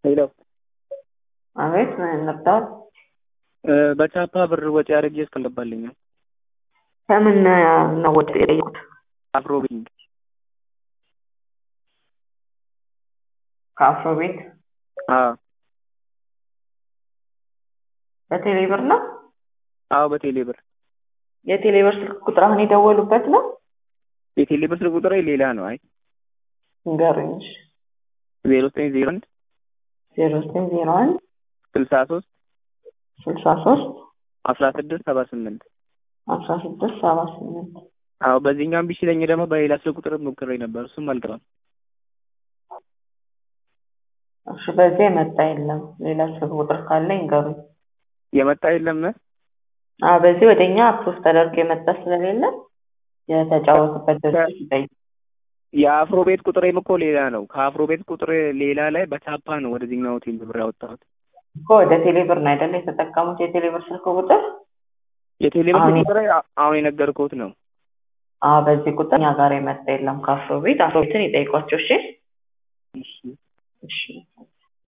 ሄሎ አቤት ምን ነበር? በቻፓ ብር ወጪ አድርጌ እስከልባልኛል ከምን ነው ወጪ የጠየቁት? አፍሮ ቢንግ ከአፍሮ ቤት አዎ በቴሌ ብር ነው? አዎ በቴሌ ብር የቴሌ ብር ስልክ ቁጥር አሁን የደወሉበት ነው? የቴሌ ብር ስልክ ቁጥሬ ሌላ ነው። አይ ንገሩኝ። እሺ ዜሮ ዘጠኝ ዜሮ አንድ ዜሮ ዘጠኝ ዜሮ አንድ ስልሳ ሶስት ስልሳ ሶስት አስራ ስድስት ሰባ ስምንት አስራ ስድስት ሰባ ስምንት አዎ በዚህኛውም ቢችለኝ ደግሞ በሌላ ስልክ ቁጥር ሞክሬ ነበር፣ እሱም አልገባም። እሺ በዚህ የመጣ የለም። ሌላ ስልክ ቁጥር ካለ ይንገሩኝ። የመጣ የለም። አዎ በዚህ ወደ እኛ አፕሮቭ ተደርጎ የመጣ ስለሌለ የተጫወቱበት ድርጅት ይጠይቅ። የአፍሮ ቤት ቁጥሬም እኮ ሌላ ነው። ከአፍሮ ቤት ቁጥር ሌላ ላይ በቻፓ ነው ወደዚህኛው ቴሌ ብር ያወጣሁት። እኮ ወደ ቴሌ ብር ነው አይደለ የተጠቀሙት? የቴሌ ብር ስልክ ቁጥር የቴሌ ብር አሁን- ስልክ ቁጥሬ አ- አሁን የነገርኩት ነው። አዎ በዚህ ቁጥር እኛ ጋር የመጣ የለም። ከአፍሮ ቤት አፍሮ ቤትን ይጠይቋቸው። እሺ እሺ እሺ